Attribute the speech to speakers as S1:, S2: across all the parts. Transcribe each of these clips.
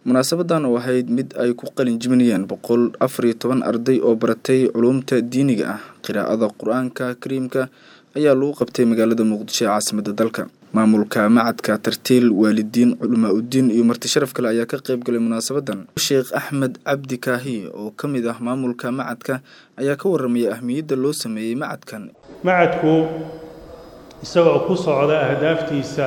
S1: munaasabadan oo ahayd mid ay ku qalin jibinayeen boqol afar iyo toban arday oo baratay culuumta diiniga ah qiraa'ada qur-aanka kariimka ayaa lagu qabtay magaalada muqdisho ee caasimada dalka maamulka macadka tartiil waalidiin culamaa udiin iyo marti sharaf kale ayaa ka qeyb galay munaasabadan sheekh axmed cabdi kaahi oo ka mid ah maamulka macadka ayaa ka waramaya ahmiyadda loo sameeyey macadkan
S2: macadku isagoo ku socda ahdaaftiisa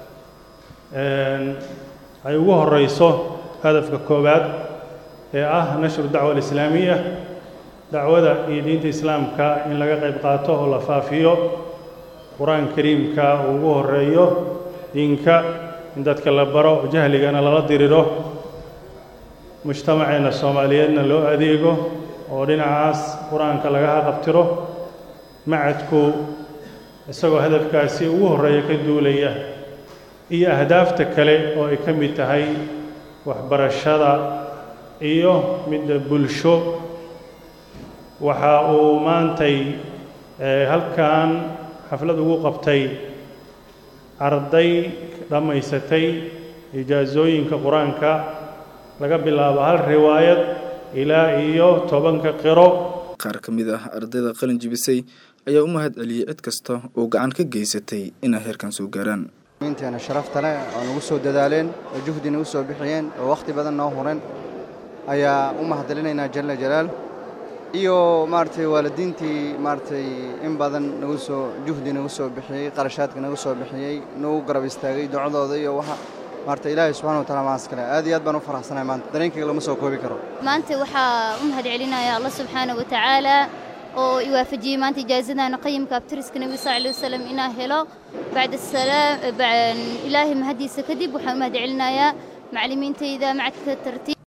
S2: ay ugu horeyso hadafka koowaad ee ah nashru dacwa alislaamiya dacwada iyo diinta islaamka in laga qayb qaato oo la faafiyo qur-aanka kariimka uu ugu horeeyo diinka in dadka la baro jahligana lala diriro mujtamaceenna soomaaliyeedna loo adeego oo dhinacaas qur-aanka laga haqabtiro macadku isagoo hadafkaasi ugu horreeya ka duulaya iyo ahdaafta kale oo ay ka mid tahay waxbarashada iyo midda bulsho waxa uu maantay halkan xaflad ugu qabtay arday dhammaysatay ijaasooyinka qur-aanka laga bilaabo hal riwaayad ilaa iyo tobanka qiro
S1: qaar ka mid ah ardayda qalin jibisay ayaa u mahad celiyey cid kasta oo gacan ka geysatay inay heerkan soo gaaraan
S3: inteena sharafta leh oo nagu soo dadaaleen oo juhdi nagu soo bixiyeen oo wakhti badan noo hureen ayaa u mahadcelinaynaa jalla jalaal iyo maaragtay waalidiintii maaragtay in badan nagu soo juhdi nagu soo bixiyey qarashaadka nagu soo bixiyey nagu garab istaagay ducadooda iyo waxa maaragtay ilaahay subxana wataala maas kale aad iyo aad baan u faraxsanahay maanta dareenkayga lama soo koobi karo
S4: maanta waxaa u mahad celinaya allah subxaana wa tacaala oo iwaafajiyey maanta ijaazadana qayimka abtiriska nebiga sal alay wasalam inaa helo bacda salaam ilaahay mahadiisa kadib waxaan u mahad celinayaa macallimiintayda macadka tartiib